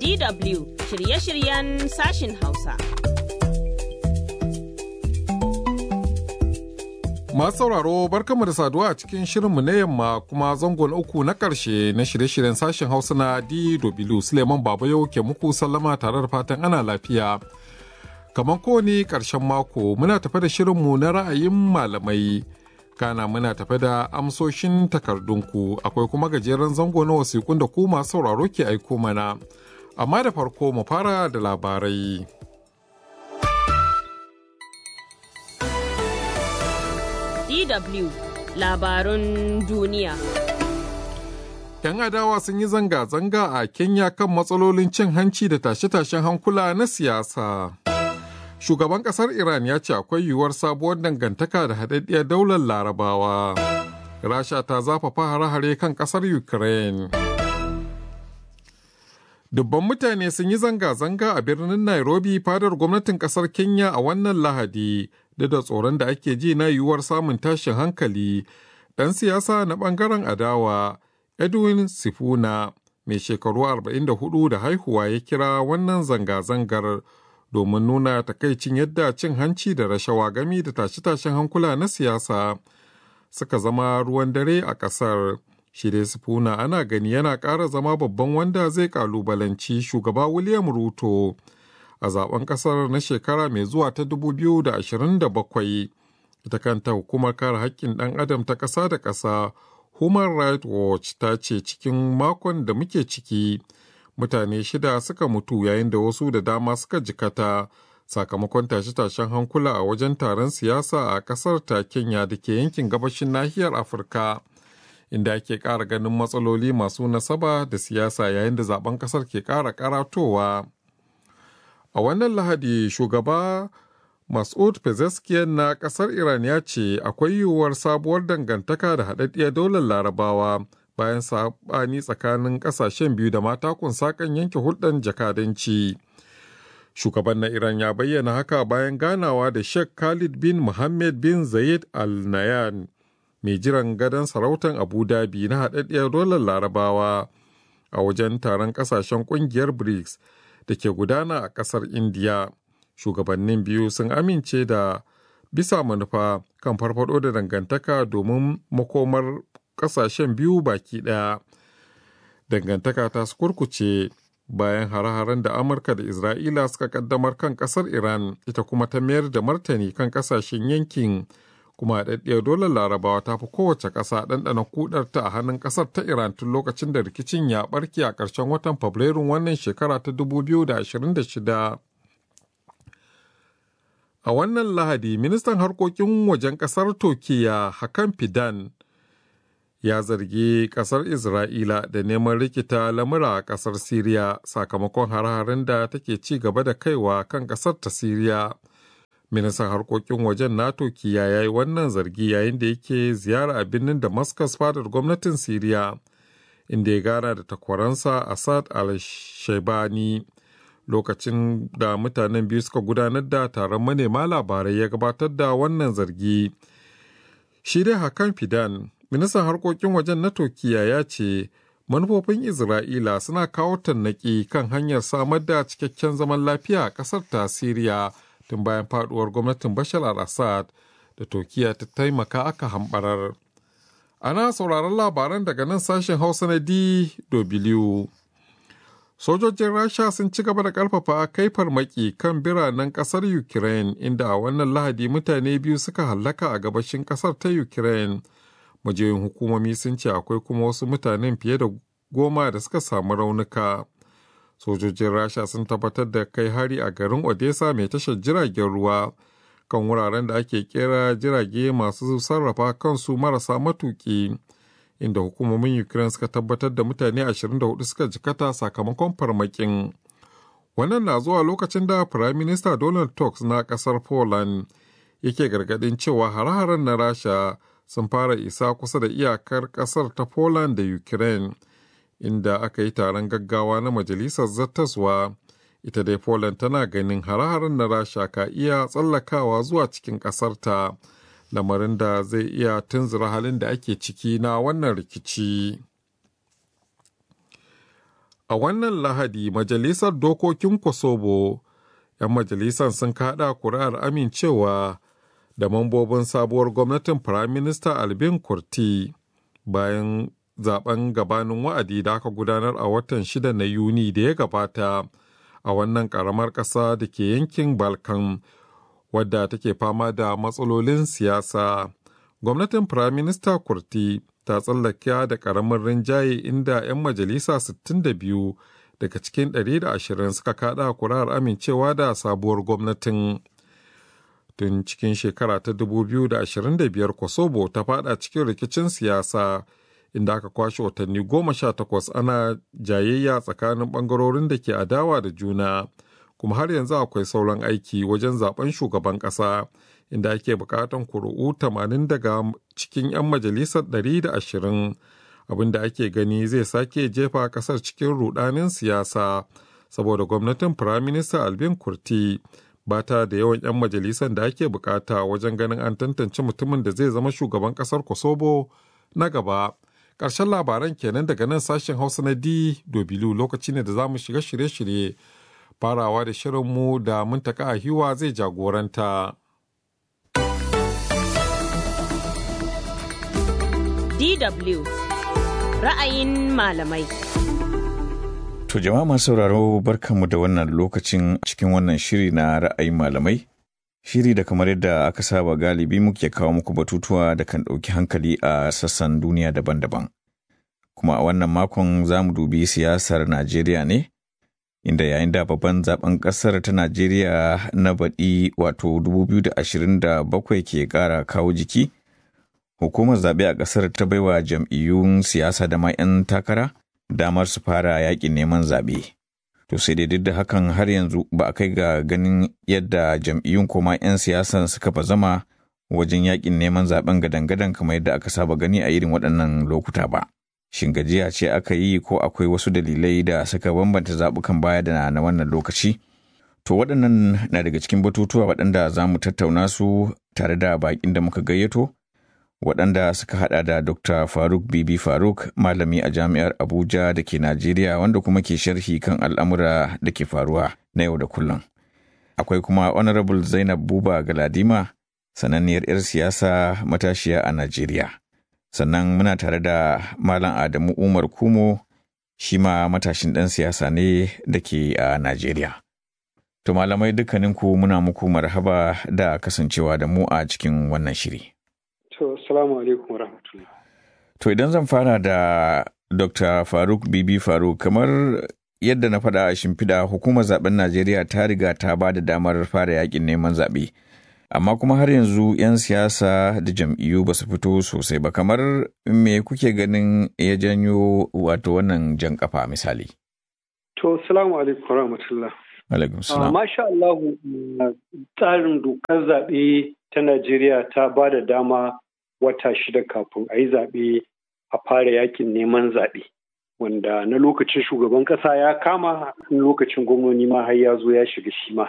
DW shirye-shiryen sashin Hausa. Masu sauraro barkanmu da saduwa a cikin shirinmu na yamma kuma zangon uku na ƙarshe na shirye-shiryen sashen Hausa na DW Suleiman Babayo ke muku sallama tare da fatan ana lafiya. Kamar kowane ƙarshen mako muna tafe da shirinmu na ra'ayin malamai. Kana muna tafe da amsoshin takardunku akwai kuma gajeren zango na wasiƙun da ku masu sauraro ke aiko mana. Amma da farko mu fara da labarai. DW labarun duniya. 'Yan adawa sun yi zanga-zanga a Kenya kan matsalolin cin hanci da tashe-tashen hankula na siyasa. Shugaban ƙasar Iran ya ce akwai yiwuwar sabuwar dangantaka da haɗaɗɗiyar daular larabawa. Rasha ta zafafa hare-hare kan ƙasar Ukraine. Dubban mutane sun yi zanga-zanga a birnin Nairobi fadar gwamnatin ƙasar Kenya a wannan Lahadi, da da tsoron da ake ji na yiwuwar samun tashin hankali. Ɗan siyasa na ɓangaren adawa, Edwin Sifuna, mai shekaru 44 da haihuwa ya kira wannan zanga-zangar domin nuna takaicin yadda cin hanci da rashawa gami da tashe-tashen hankula na siyasa suka zama ruwan dare a ƙasar. Shirye Sifuna ana gani yana ƙara zama babban wanda zai ƙalubalanci shugaba William Ruto a zaben ƙasar na shekara mai zuwa ta 2027. Ita kanta hukumar kare haƙƙin ɗan adam ta ƙasa da ƙasa Human Rights Watch ta ce cikin makon da muke ciki mutane shida suka mutu yayin da wasu da dama suka jikata sakamakon tashe-tashen hankula a wajen taron siyasa a ƙasar ta Kenya da ke yankin gabashin nahiyar Afirka. inda ake ƙara ganin matsaloli masu nasaba da siyasa yayin da zaben ƙasar ke ƙara karatowa. A wannan lahadi shugaba Mas'ud Pezeshkian na ƙasar Iran ya ce akwai yiwuwar sabuwar dangantaka da haɗaɗɗiyar daular larabawa bayan saɓani tsakanin ƙasashen biyu da matakun sakan yanke hulɗar jakadanci. Shugaban na Iran ya bayyana haka bayan ganawa da Sheikh Khalid bin Mohammed bin Zayed Al Nahyan. mai jiran gadon sarautar abu dhabi na haɗaɗɗiyar dolar larabawa a wajen taron ƙasashen ƙungiyar brics da ke gudana a ƙasar indiya shugabannin biyu sun amince da bisa manufa kan farfado da dangantaka domin makomar ƙasashen biyu baki ɗaya dangantaka ta su kurkuce bayan hare-haren da amurka da isra'ila suka kaddamar kan ƙasar iran ita kuma ta mayar da martani kan ƙasashen yankin kuma haɗaɗɗiyar dolar larabawa ta fi kowace ƙasa ɗanɗana kudarta a hannun ƙasar ta iran tun lokacin da rikicin ya ɓarke a ƙarshen watan fabrairun wannan shekara ta 2026 a wannan lahadi ministan harkokin wajen ƙasar turkiya hakan fidan ya zargi ƙasar isra'ila da neman rikita lamura a ƙasar siriya sakamakon hare-haren da take ci gaba da kaiwa kan ƙasar ta siriya ministan harkokin wajen nato kiya ya yi wannan zargi yayin da yake ziyara a birnin damascus fadar gwamnatin siriya inda ya gana da takwaransa assad al-shaibani lokacin da mutanen biyu suka gudanar da taron manema labarai ya gabatar da wannan zargi shi dai hakan fidan ministan harkokin wajen na turkiya ya ce manufofin isra'ila suna kawo tannaki kan hanyar samar da cikakken zaman lafiya a ƙasar ta siriya tun bayan faduwar gwamnatin bashar al-assad da turkiya ta taimaka aka hambarar ana sauraron labaran daga nan sashen hausa na dw sojojin rasha sun ci gaba da karfafa kai farmaki kan biranen kasar ukraine inda a wannan lahadi mutane biyu suka hallaka a gabashin kasar ta ukraine majiyoyin hukumomi sun ce akwai kuma wasu mutanen fiye da goma da suka samu raunuka sojojin rasha sun tabbatar da kai hari a garin odessa mai tashar jiragen ruwa kan wuraren da ake kera jirage masu sarrafa kansu marasa matuki inda hukumomin ukraine suka tabbatar da mutane 24 suka jikata sakamakon farmakin wannan na zuwa lokacin da prime minister donald tusk na kasar poland yake gargadin cewa hare-haren na rasha sun fara isa kusa da iyakar kasar ta poland da ukraine inda aka yi taron gaggawa na majalisar zattaswa ita dai poland tana ganin hare-haren na rasha ka iya tsallakawa zuwa cikin ƙasarta lamarin da zai iya tunzura halin da ake ciki na wannan rikici A wannan Lahadi, Majalisar Dokokin Kosovo, ‘yan majalisar sun kaɗa kuri'ar amincewa da mambobin sabuwar gwamnatin Firaminista Albin Kurti bayan zaben gabanin wa'adi da aka gudanar a watan shida na Yuni da ya gabata a wannan ƙaramar ƙasa da ke yankin Balkan, wadda take fama da matsalolin siyasa. Gwamnatin Firaminista Kurti ta tsallaka da ƙaramin rinjaye inda 'yan majalisa 62 daga cikin 120 suka kada kurar amincewa da sabuwar gwamnatin. Tun cikin shekara ta 2025 Kosovo ta fada cikin rikicin siyasa inda aka kwashe watanni goma sha takwas ana jayayya tsakanin bangarorin da ke adawa da juna kuma har yanzu akwai sauran aiki wajen zaben shugaban ƙasa. inda ake bukatan kuri'u 80 daga cikin 'yan majalisar 120 abinda ake gani zai sake jefa kasar cikin rudanin siyasa saboda gwamnatin firaminista albin kurti ba ta da yawan 'yan majalisar da ake bukata wajen ganin an tantance mutumin da zai zama shugaban kasar kosovo na gaba ƙarshen labaran kenan daga nan sashen hausa na d dobilu lokaci ne da za mu shiga shirye-shirye farawa da shirinmu da muntaka a hiwa zai jagoranta. DW ra'ayin malamai. To jama'a masu sauraro barkanmu da wannan lokacin cikin wannan shiri na ra'ayin malamai. Shiri da kamar yadda aka saba galibi muke kawo muku batutuwa da kan ɗauki hankali a sassan duniya daban-daban. Kuma a wannan makon za mu dubi siyasar Najeriya ne, inda yayin da babban zaben ƙasar ta Najeriya na baɗi wato 2027 ke ƙara kawo jiki. hukumar zaɓe a ƙasar ta baiwa jam'iyyun siyasa da ma 'yan takara damar su fara yaƙin neman zaɓe. To sai dai duk da hakan har yanzu ba a kai ga ganin yadda jam'iyyun koma 'yan siyasan suka zama wajen yaƙin neman zaɓen gadan-gadan kamar yadda aka saba gani a irin waɗannan lokuta ba. Shin gajiya ce aka yi ko akwai wasu dalilai da suka bambanta zaɓukan baya da na wannan lokaci? To waɗannan na daga cikin batutuwa waɗanda za mu tattauna su tare da baƙin da muka gayyato. waɗanda suka hada da Dr. Faruk Bibi Faruk, malami a jami'ar Abuja da ke Najeriya wanda kuma ke sharhi kan al'amura da ke faruwa na yau da kullum. Akwai kuma Honorable Zainab Buba Galadima, sananniyar 'yar siyasa matashiya a Najeriya. Sannan muna tare da Malam Adamu Umar Kumo, shi ma matashin ɗan siyasa ne da ke a Najeriya. To malamai dukkaninku muna muku marhaba da kasancewa da mu a cikin wannan shiri. To, salamu alaikum wa rahmatullah. To, idan zan fara da Dr. Faruk Bibi Faruk, kamar yadda na faɗa a shimfiɗa hukumar zaben Najeriya ta riga ta ba da damar fara yakin neman zaɓe. Amma kuma har yanzu 'yan siyasa da jam'iyyu ba su fito sosai ba, kamar me kuke ganin ya janyo wato wannan jan kafa misali? To, salamu alaikum wa rahmatullah. Alaikum salam. Masha Allah, tsarin dokar zaɓe ta Najeriya ta ba da dama wata shida kafin a yi zaɓe a fara yakin neman zaɓe wanda na lokacin shugaban ƙasa ya kama lokacin gwamnoni ma har ya zo ya shiga shi ma.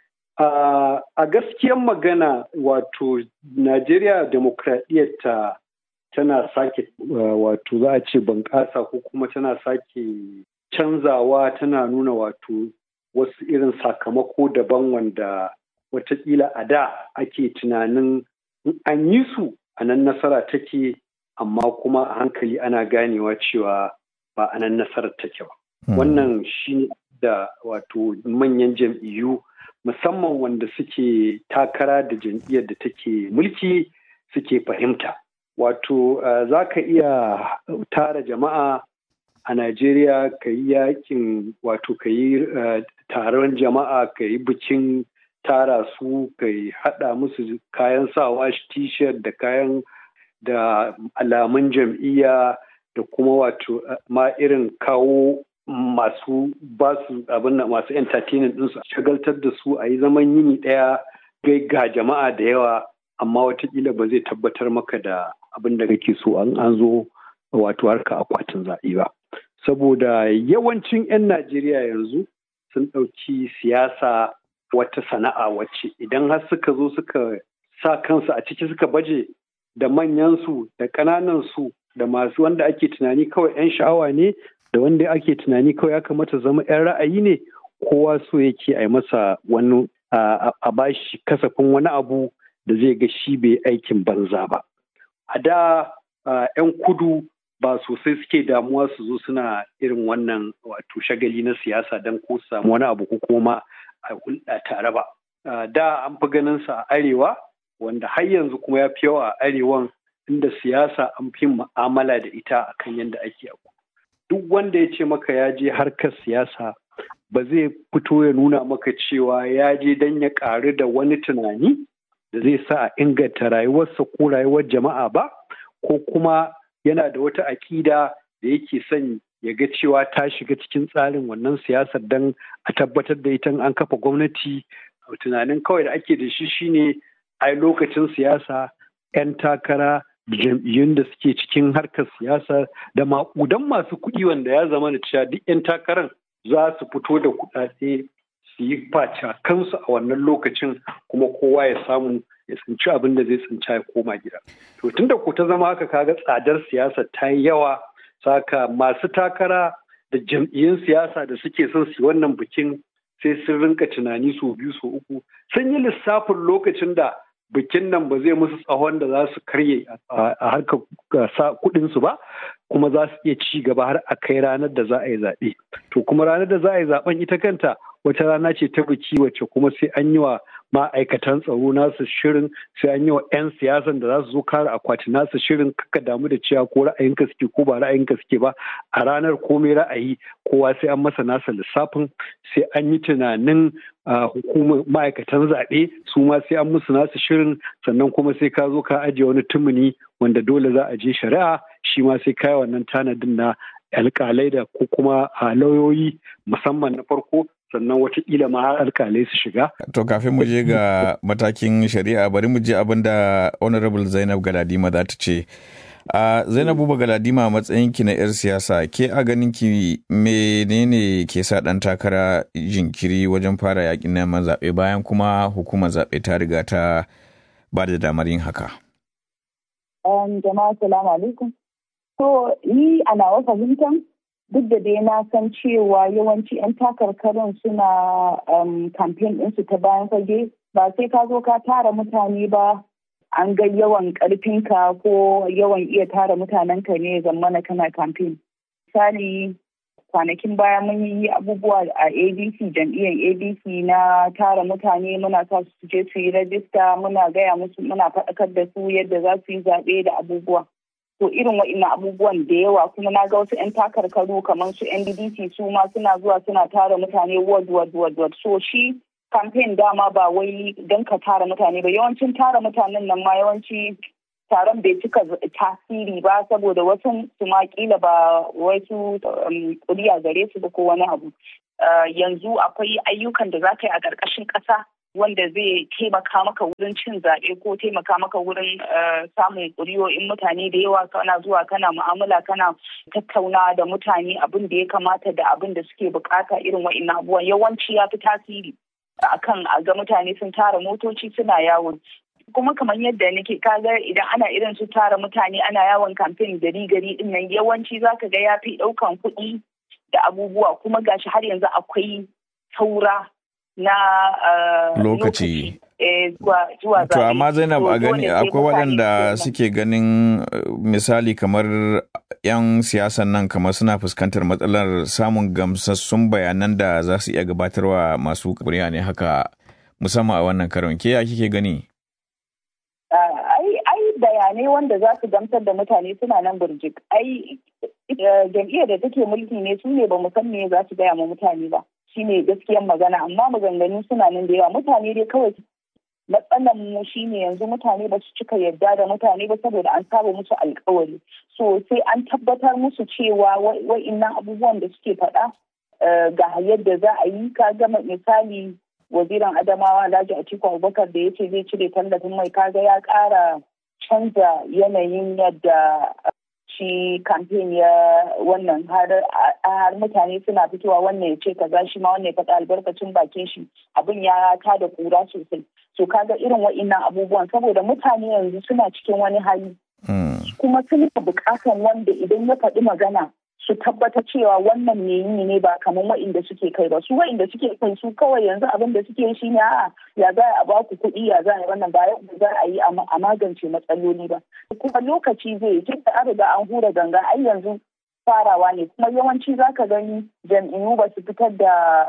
A gaskiyan magana wato Najeriya demokradiyyarta tana sake wato za a ce bunƙasa ko kuma tana sake canzawa tana nuna wato wasu irin sakamako daban wanda watakila a da ake tunanin an yi su a nan nasara take amma kuma a hankali ana ganewa cewa ba a nan nasarar take ba. Wannan shi ne da wato manyan jam'iyyu musamman wanda suke takara da jam'iyyar da take mulki suke fahimta. Wato za ka iya tara jama'a a Najeriya ka yi yakin wato ka yi taron jama'a ka yi bikin tara su ka haɗa musu kayan sawa t-shirt da kayan da alamun jam'iyya da kuma wato ma irin kawo masu basu abin da masu entertainment ɗinsu shagaltar da su a yi zaman yini ɗaya gai ga jama'a da yawa amma watakila ba zai tabbatar maka da abin da kake so an an zo wato harka akwatin zaɓe ba saboda yawancin 'yan najeriya yanzu sun ɗauki siyasa wata sana'a wacce idan har suka zo suka sa kansu a ciki suka baje da manyansu da ƙananansu da masu wanda ake tunani kawai 'yan sha'awa ne da wanda ake tunani kawai ya kamata zama 'yan ra'ayi ne kowa so yake a yi masa wani a bashi kasafin wani abu da zai ga shi bai aikin banza ba a da 'yan kudu ba sosai suke damuwa su zo suna irin wannan wato shagali na siyasa don ko samu wani abu ko kuma a hulɗa tare ba da an fi ganin sa a arewa wanda har yanzu kuma ya fi yawa a arewan inda siyasa an fi mu'amala da ita akan yadda ake abu duk wanda ya ce maka ya je harkar siyasa ba zai fito ya nuna maka cewa ya je don ya ƙaru da wani tunani da zai sa a inganta rayuwarsa ko rayuwar jama'a ba ko kuma yana da wata aƙida da yake son ya ga cewa ta shiga cikin tsarin wannan siyasar don a tabbatar da ita an kafa gwamnati tunanin kawai da ake da shi shine ai lokacin siyasa 'yan takara jam'iyyun da suke cikin harkar siyasa da maƙudan masu kuɗi wanda ya zama da cewa duk 'yan takarar za su fito da kuɗaɗe su yi faca kansu a wannan lokacin kuma kowa ya samu ya tsinci abin da zai tsinci ya koma gida. To tun da ku ta zama haka kaga tsadar siyasa ta yi yawa saka masu takara da jam'iyyun siyasa da suke son su yi wannan bikin sai sun rinka tunani sau biyu sau uku sun yi lissafin lokacin da bikin nan ba zai musu tsawon da za su karye a harkar kuɗinsu ba kuma za su iya ci gaba har a kai ranar da za a yi zaɓe. To kuma ranar da za a yi zaɓen ita kanta wata rana ce ta biki wacce kuma sai an yi wa ma'aikatan tsaro nasu shirin sai an yi wa 'yan siyasan da za su zo kare akwati nasu shirin kaka damu da cewa ko ra'ayinka suke ko ba ra'ayinka suke ba a ranar komai ra'ayi kowa sai an masa nasa lissafin sai an yi tunanin hukumar ma'aikatan zaɓe su ma sai an musu nasu shirin sannan kuma sai ka zo ka ajiye wani tumuni wanda dole za a je shari'a shi ma sai ka yi wannan tanadin na alƙalai da ko kuma lauyoyi musamman na farko sannan watakila ma har alkalai su shiga. To kafin mu je ga matakin shari'a bari mu je abin da Honorable Zainab Galadima za ta ce. A Zainabu ba Galadima matsayin ki na 'yar siyasa ke a ganin ki menene ke sa ɗan takara jinkiri wajen fara yakin neman zaɓe bayan kuma hukumar zaɓe ta riga ta ba da damar yin haka. Jama'a salamu alaikum. To ni a nawa fahimtan duk da dai na san cewa yawanci 'yan takarkarin suna kamfen ɗinsu ta bayan fage ba sai ka zo ka tara mutane ba an ga yawan ƙarfinka ko yawan iya tara mutanenka ne zamana kana kamfen. Misali kwanakin baya mun yi abubuwa a abc jam'iyyar abc na tara mutane muna sa su je su yi rajista muna gaya musu muna faɗakar da su yadda za su yi zaɓe da abubuwa. to irin wa'innan abubuwan da yawa kuma na ga wasu 'yan takarkaru kamar su NDDC su ma suna zuwa suna tara mutane ward ward ward ward so shi campaign dama ba wai don ka tara mutane ba yawancin tara mutanen nan ma yawanci taron bai cika tasiri ba saboda wasu su ma kila ba wasu kuriya gare su ba ko wani abu yanzu akwai ayyukan da za ka yi a ƙarƙashin ƙasa wanda zai taimaka maka wurin cin zaɓe ko taimaka maka wurin samun ƙuri'o'in mutane da yawa kana zuwa kana mu'amala kana tattauna da mutane abin da ya kamata da abin da suke bukata irin wa'innan abubuwan yawanci ya fi tasiri akan a ga mutane sun tara motoci suna yawon kuma kamar yadda nake kaga idan ana irin su tara mutane ana yawon kamfen gari gari din nan yawanci zaka ga ya fi ɗaukan kuɗi da abubuwa kuma gashi har yanzu akwai saura na uh, lokaci zuwa to amma zainab a gani akwai waɗanda suke ganin misali kamar 'yan siyasan nan kamar suna fuskantar matsalar samun gamsassun bayanan da za su iya gabatarwa masu kuri'a ne haka musamman a wannan karon ke ya kike gani ai bayanai wanda za su gamsar da mutane suna nan burjik ai jam'iyyar da take mulki ne su ne ba mu san me za su gaya ma mutane ba shine gaskiyan magana amma maganganu suna nan da yawa mutane dai kawai matsalan mu shine yanzu mutane ba su cika yadda da mutane ba saboda an saba musu alkawari so sai an tabbatar musu cewa wa'innan abubuwan da suke faɗa ga yadda za a yi ka gama misali waziran adamawa alhaji atiku abubakar da ya ce zai cire tallafin mai kaga ya ƙara canza yanayin yadda shi kamfen ya wannan har mutane suna fitowa wannan ya ce kaza shi ma wannan ya faɗa albarkacin bakin shi abin ya ta da kura sosai so kaga irin wa'innan abubuwan saboda mutane yanzu suna cikin wani hali kuma suna buƙatan wanda idan ya faɗi magana su tabbata cewa wannan ne yi ne ba kamar wa'inda suke kai ba su wa'inda suke kai su kawai yanzu abin da suke shi ne a'a ya za a ba ku kuɗi ya za a yi wannan ba yadda za a yi a magance matsaloli ba kuma lokaci zai tun da an riga an hura ganga ai yanzu farawa ne kuma yawanci za ka gani jam'iyyu ba su fitar da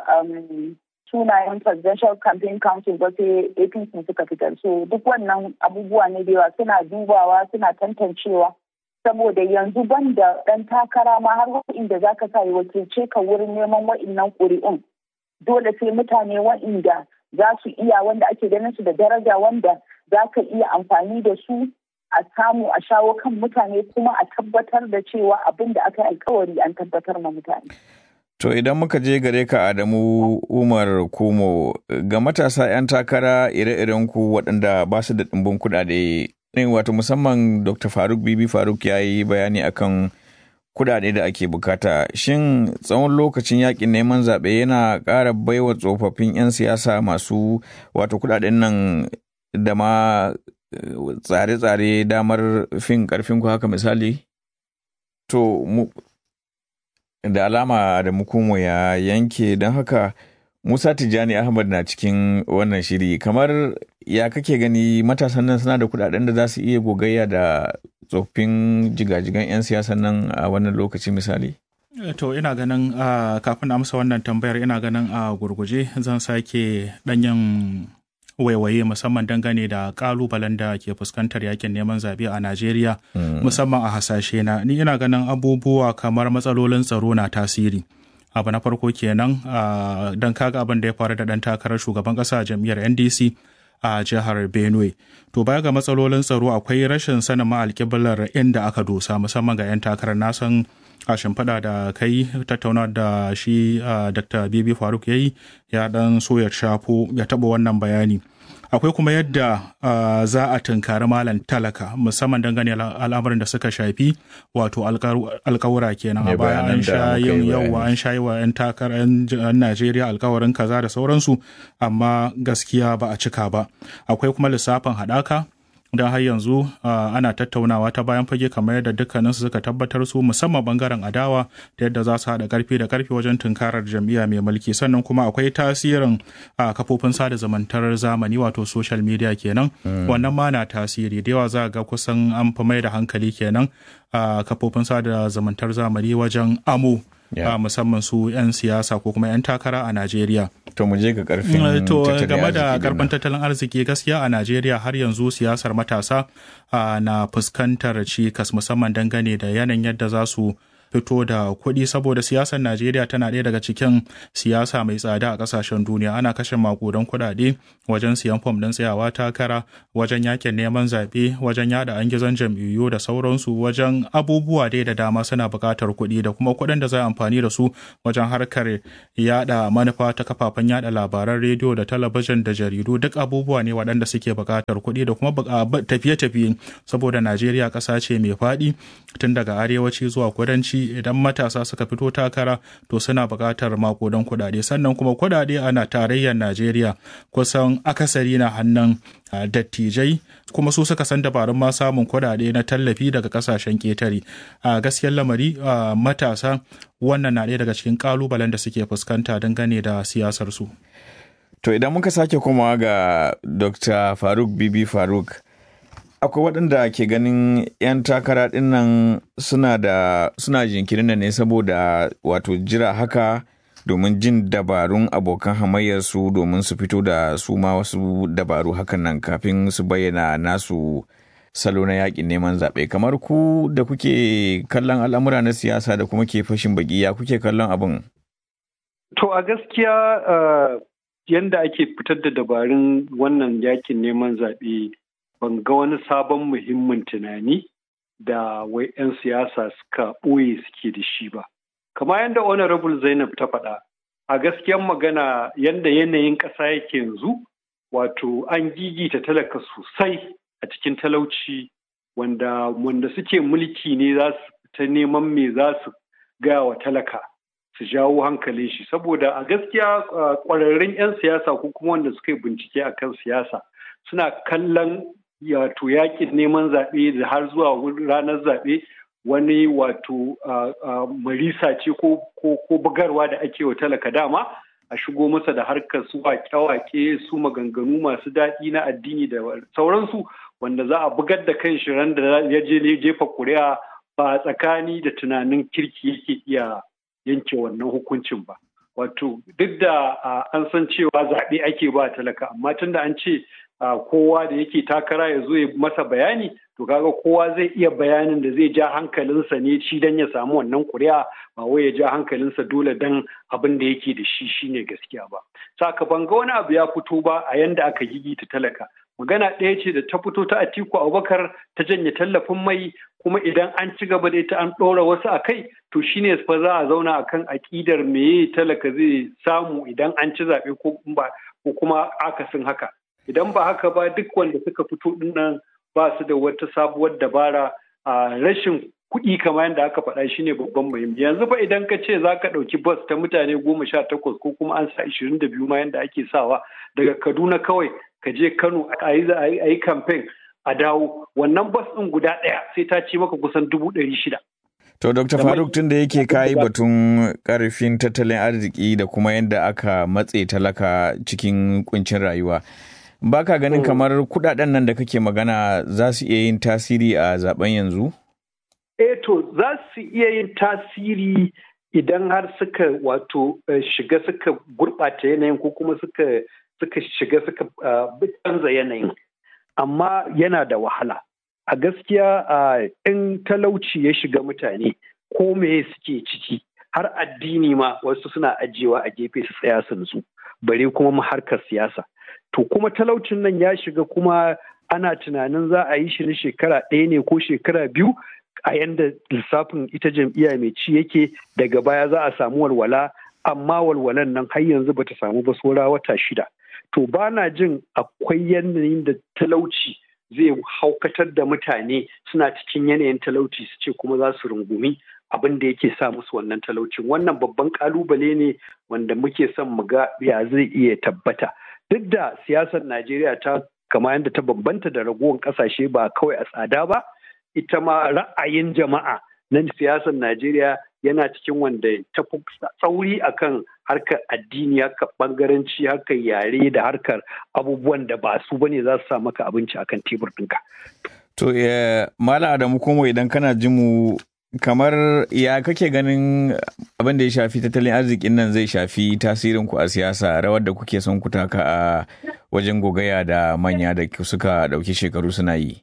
sunayen presidential campaign council ba sai apc suka fitar so duk wannan abubuwa ne da yawa suna dubawa suna tantancewa saboda yanzu ban da ɗan takara ma har wa'inda za ka sa ya wakilce ka wurin neman wa'innan ƙuri'un dole sai mutane wa'inda za su iya wanda ake ganin su da daraja wanda za ka iya amfani da su a samu a shawo kan mutane kuma a tabbatar da cewa abin da aka yi alkawari an tabbatar ma mutane. To idan muka je gare ka Adamu Umar Kumo ga matasa 'yan takara ire-iren ku waɗanda ba su da ɗimbin kuɗaɗe wato musamman Dr. Faruk Bibi Faruk ya yi bayani akan kudade da ake bukata shin tsawon lokacin yakin neman zaɓe yana ƙara baiwa tsofaffin 'yan siyasa masu wato kudaden nan da ma tsare-tsare damar fin ƙarfin ku haka misali to mu da alama da mukumo ya yanke don haka Musa Tijjani Ahmad na cikin wannan shiri kamar ya kake gani matasan nan suna da kudaden da za su iya gogayya da tsoffin jigajigan 'yan siyasan nan a wannan lokaci misali? To ina ganin kafin amsa wannan tambayar ina ganin a gurguje zan sake ɗanyen waiwaye musamman dangane da kalubalen da ke fuskantar yakin neman zaɓe a Najeriya musamman a hasashe na ni ina ganin abubuwa kamar matsalolin tsaro na tasiri. abu na farko kenan don kaga abin da ya faru da ɗan takarar shugaban ƙasa jam'iyyar ndc a jihar benue to baya ga matsalolin tsaro akwai rashin sanin ma'alƙiblar inda aka dosa musamman ga 'yan takarar nasan a shimfiɗa da kai tattauna da shi dr bibi faruk ya yi ya ɗan so ya shafo ya taɓa wannan bayani akwai kuma yadda uh, za a tunkari malam talaka musamman dangane al'amarin da suka shafi wato alkawura kenan a baya an sha yin yawa an sha yi wa 'yan takarar 'yan najeriya alkawarin kaza da sauransu amma gaskiya ba a cika ba akwai kuma lissafin haɗaka don har yanzu ana tattaunawa ta bayan fage kamar yadda dukkaninsu suka tabbatar su musamman bangaren adawa da yadda za su haɗa karfi da karfi wajen tunkarar jam'iyya mai mulki sannan kuma akwai tasirin kafofin sada zumuntar zamani wato social media kenan wannan ma na tasiri da yawa za ga kusan an fi mai da hankali kenan a kafofin sada zumuntar zamani wajen amo Yeah. musamman su 'yan siyasa ko kuma 'yan takara a Najeriya. To mu je ga karfin To game da karfin tattalin arziki gaskiya a Najeriya har yanzu siyasar matasa na fuskantar cikas musamman dangane da yanayin yadda za su fito da kuɗi saboda siyasar Najeriya tana ɗaya daga cikin siyasa mai tsada a ƙasashen duniya ana kashe makudan kuɗaɗe wajen siyan fom ɗin tsayawa takara wajen yakin neman zaɓe wajen yada an gizon jam'iyyu da sauransu wajen abubuwa dai da dama suna buƙatar kuɗi da kuma kuɗin da za a amfani da su wajen harkar yada manufa ta kafafen yada labaran rediyo da talabijin da jaridu duk abubuwa ne waɗanda suke buƙatar kuɗi da kuma tafiye-tafiye saboda Najeriya ƙasa ce mai faɗi tun daga arewaci zuwa kudanci idan matasa suka fito takara to suna buƙatar makodan kuɗaɗe sannan kuma kuɗaɗe ana tarayyar najeriya kusan akasari na hannun dattijai kuma su suka san dabarun ma samun kuɗaɗe na tallafi daga ƙasashen ƙetare a gaskiyar lamari matasa wannan na ɗaya daga cikin ƙalubalen da suke fuskanta dangane da siyasar su to idan muka sake komawa ga dr faruk bibi faruk akwai waɗanda ke ganin 'yan takara ɗin nan suna da suna jinkirin ne saboda wato jira haka domin jin dabarun abokan hamayyarsu domin su fito da su ma wasu dabaru hakan nan kafin su bayyana nasu salo na yakin neman zaɓe kamar ku da kuke kallon al'amura na siyasa da kuma ke fashin baki ya kuke kallon abin to a gaskiya yanda ake fitar da dabarun wannan yakin neman zaɓe ban ga wani sabon muhimmin tunani da wai 'yan siyasa suka ɓoye suke da shi ba. Kama yadda Honorable Zainab ta faɗa, a gaskiyan magana yadda yanayin ƙasa yake yanzu, wato an gigita talaka sosai a cikin talauci wanda wanda suke mulki ne za su ta neman me za su gaya wa talaka su jawo hankalin shi saboda a gaskiya ƙwararrun 'yan siyasa ko kuma wanda suka yi bincike akan siyasa suna kallon wato yakin neman zaɓe da har zuwa ranar zaɓe wani wato marisa ce ko bugarwa da ake wa talaka dama a shigo masa da harkar su wake-wake su maganganu masu daɗi na addini da sauransu wanda za a bugar da kan shi ran da ya je jefa kuri'a ba tsakani da tunanin kirki yake iya yanke wannan hukuncin ba wato duk da an san cewa zaɓe ake ba talaka amma tunda an ce kowa da yake takara ya zo ya masa bayani to kaga kowa zai iya bayanin da zai ja hankalinsa ne shi dan ya samu wannan kuri'a ba wai ya ja hankalinsa dole dan abin da yake da shi shine gaskiya ba saka ban ga wani abu ya fito ba a yanda aka gigita talaka magana ɗaya ce da ta fito ta Atiku Abubakar ta janye tallafin mai kuma idan an ci gaba da ita an ɗora wasu a kai to shine fa za a zauna akan aƙidar meye talaka zai samu idan an ci zaɓe ko kuma akasin haka idan ba haka ba duk wanda suka fito dinnan ba su da wata sabuwar dabara a rashin kuɗi kamar yadda aka faɗa shine babban muhimmi yanzu fa idan ka ce za ka ɗauki bus ta mutane goma sha takwas ko kuma an sa ishirin da biyu ma yadda ake sawa daga kaduna kawai ka je kano a yi kamfen a dawo wannan bus ɗin guda ɗaya sai ta ci maka kusan dubu ɗari shida. To, Dr. Faruk tun da yake kayi batun ƙarfin tattalin arziki da kuma yadda aka matse talaka cikin kuncin rayuwa. Baka ganin kamar kudaden nan da kake magana za su iya yin tasiri a zaben yanzu? Eh to za su iya yin tasiri idan har suka wato shiga suka gurɓata yanayin ko kuma suka suka shiga suka canza yanayin amma yana da wahala a gaskiya in talauci ya shiga mutane ko me suke ciki har addini ma wasu suna ajiyewa a gefe su tsaya su nutsu bare kuma harkar siyasa to kuma talaucin nan ya shiga kuma ana tunanin za a yi shi na shekara ɗaya ne ko shekara biyu a yanda lissafin ita jam'iyya mai ci yake daga baya za a samu walwala amma walwalan nan har yanzu bata samu ba saura wata shida to ba na jin akwai yanayin da talauci zai haukatar da mutane suna cikin yanayin talauci su ce kuma za su rungumi abin da yake sa musu wannan talaucin wannan babban kalubale ne wanda muke son mu ga ya zai iya tabbata duk da siyasar najeriya ta kama yadda ta bambanta da ragowar kasashe ba kawai a tsada ba ita ma ra'ayin jama'a na siyasar najeriya yana cikin wanda ta fi tsauri akan harkar addini harkar bangaranci harkar yare da harkar abubuwan da ba su bane za su sa maka abinci akan tebur ɗinka. To, Mala Adamu Komo idan kana jin mu kamar ya kake ganin abin da ya shafi tattalin arzikin nan zai shafi tasirin ku a siyasa rawar da kuke son ku taka a wajen gogaya da manya da suka ɗauki shekaru suna yi.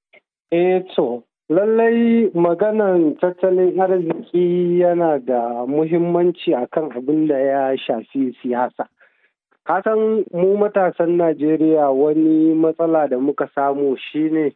Eh to, lallai maganan tattalin arziki yana da muhimmanci akan abin da ya shafi siyasa. Kasan mu matasan Najeriya wani matsala da muka samu shine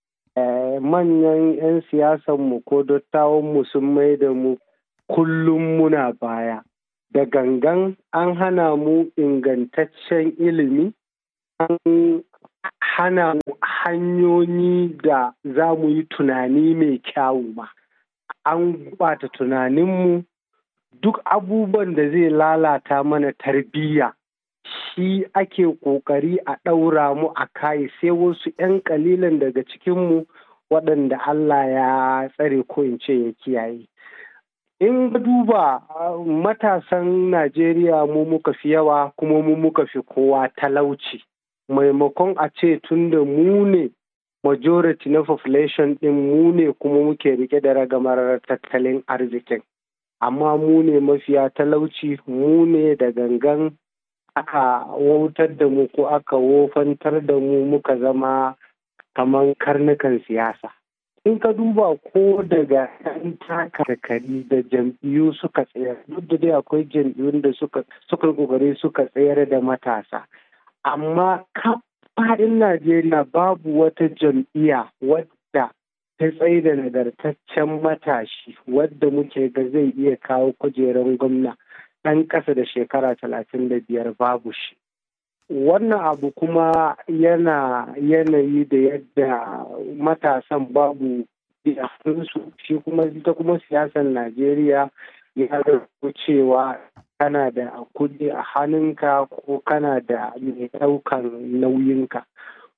manyan 'yan siyasanmu ko dattawanmu sun mai da mu kullum muna baya. Da gangan an hana mu ingantaccen ilimi, an hana mu hanyoyi da za mu yi tunani mai kyawu ba. An bata tunaninmu duk abubuwan da zai lalata mana tarbiyya shi ake ƙoƙari a ɗaura mu a kai sai wasu 'yan ƙalilan daga cikinmu waɗanda Allah ya tsare ko in ce ya kiyaye. In duba matasan Najeriya mu muka fi yawa kuma mu muka fi kowa talauci. Maimakon a ce tun da mu ne majority na population ɗin mu ne kuma muke rike da ragamar tattalin arzikin. Amma mu ne mafiya talauci mu ne da gangan aka wautar da mu ko aka wofantar da mu muka zama kamar karnukan siyasa. In ka duba ko daga yan takarkari da jam'iyyu suka tsayar duk da dai akwai jam'iyyun da suka suka kokari suka tsayar da matasa. Amma faɗin Najeriya babu wata jam'iyya wadda ta tsaye da nagartaccen matashi wadda muke ga zai iya kawo kujerar gwamna. ɗan ƙasa da shekara talatin da biyar babu shi. Wannan abu kuma yana yanayi da yadda matasan babu su shi kuma ita kuma siyasar Najeriya ya zarto cewa kana da kuɗi a hannunka ko kana da mai ɗaukan nauyinka.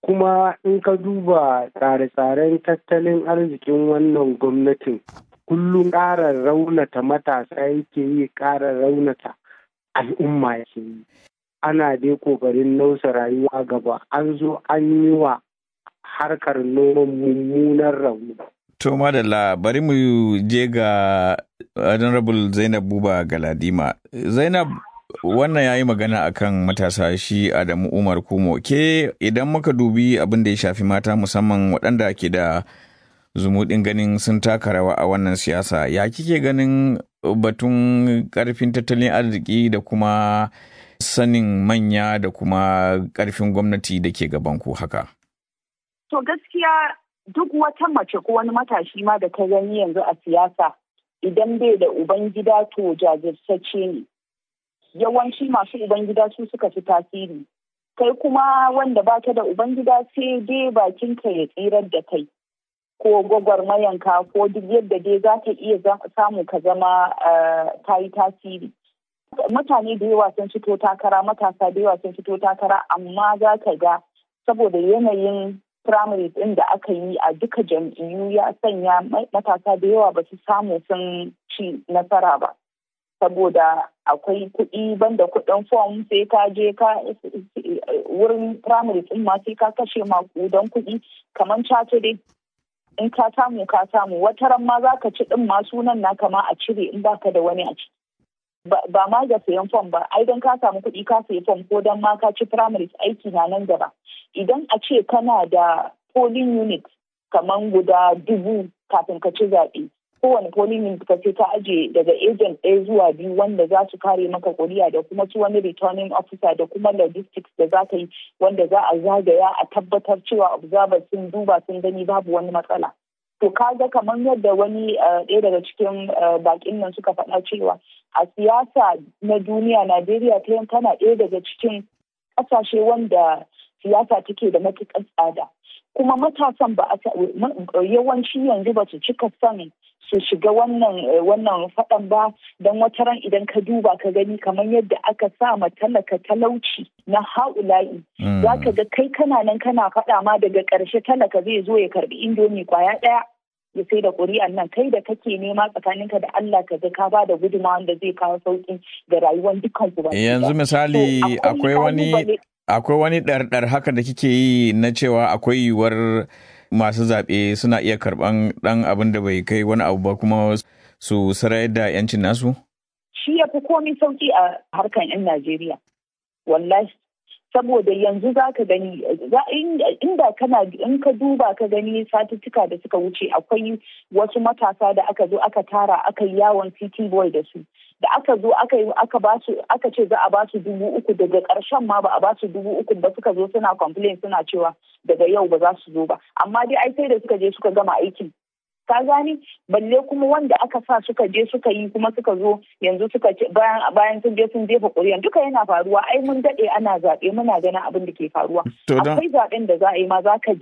kuma in ka duba tsare-tsaren tattalin arzikin wannan gwamnatin kullum ƙara raunata matasa yake yi ƙara raunata al'umma yake yi ana dai ƙoƙarin nausa rayuwa gaba an zo an yi wa harkar noman mummunan rauni To madalla bari mu je ga Honorable Zainab Buba Galadima. Zainab wannan ya yi magana akan matasa shi Adamu Umar Kumo. Ke idan muka dubi abin da ya shafi mata musamman waɗanda ke da zumuɗin ganin sun taka rawa a wannan siyasa, ya kike ganin batun ƙarfin tattalin arziki da kuma sanin manya da kuma ƙarfin gwamnati da ke gabanku haka? To gaskiya duk wata mace ko wani matashi ma da ta gani yanzu a siyasa idan bai da ubangida to jajirtacce ne. Yawanci masu ubangida su suka fi tasiri. Kai kuma wanda baka da ubangida sai dai bakinka ya tsirar da kai. Ko gwagwarmayanka ko duk yadda dai za ka iya samu ka zama ta yi tasiri. Mutane da yawa sun fito takara, matasa da yawa sun fito takara, amma za ka ga saboda yanayin primaries ɗin da aka yi a duka jam'iyyu ya sanya matasa da yawa ba su samu sun ci nasara ba saboda akwai kuɗi banda kuɗin fom sai ka je ka wurin primaries ɗin ma sai ka kashe makudan kuɗi kamar caca dai in ka samu ka samu wata ran ma za ka ci ɗin ma sunan na kama a cire in baka da wani a ciki ba ma ga sayan fom ba ai don ka samu kuɗi ka sayi fom ko don ma ka ci primaries aiki na nan gaba idan a ce kana da polling unit kamar guda dubu kafin ka ci zaɓe kowane polling unit ka ce ka aje daga agent ɗaya zuwa biyu wanda za su kare maka kuri'a da kuma su wani returning officer da kuma logistics da za ka yi wanda za a zagaya a tabbatar cewa observers sun duba sun gani babu wani matsala to kaga kamar yadda wani ɗaya daga cikin bakin nan suka faɗa cewa a siyasa na duniya najeriya ta tana ɗaya daga cikin ƙasashe wanda siyasa take da matuƙar tsada kuma matasan ba a yawanci yanzu ba su cika son su shiga wannan wannan faɗan ba don wata ran idan ka duba ka gani kamar yadda aka sa ma talaka talauci na haula'i za ka ga kai kana nan kana faɗa ma daga ƙarshe talaka zai zo ya karbi indomi kwaya ɗaya ya sai da ƙuri'an nan kai da kake nema tsakaninka da Allah ka ga ka ba da gudunmawa wanda zai kawo sauƙi ga rayuwar dukkan ku yanzu misali akwai wani akwai wani ɗarɗar haka da kike yi na cewa akwai yiwuwar masu zaɓe suna iya karɓan ɗan abin da bai kai wani abu ba kuma su sarayar da 'yancin nasu? Shi ya fi komi sauƙi a harkan 'yan Najeriya. Wallahi. Saboda yanzu za ka gani, inda kana in ka duba ka gani satuttuka da suka wuce akwai wasu matasa da aka zo aka tara aka yi yawon city boy da su. da aka zo aka yi aka ba su aka ce za a ba su dubu uku daga ƙarshen ma ba a ba su dubu uku ba suka zo suna complain suna cewa daga yau ba za su zo ba amma dai ai sai da suka je suka gama aikin ka gani balle kuma wanda aka sa suka je suka yi kuma suka zo yanzu suka ce bayan bayan sun je sun jefa ƙuri'an duka yana faruwa ai mun daɗe ana zaɓe muna ganin abin da ke faruwa akwai zaɓen da za a yi ma za ka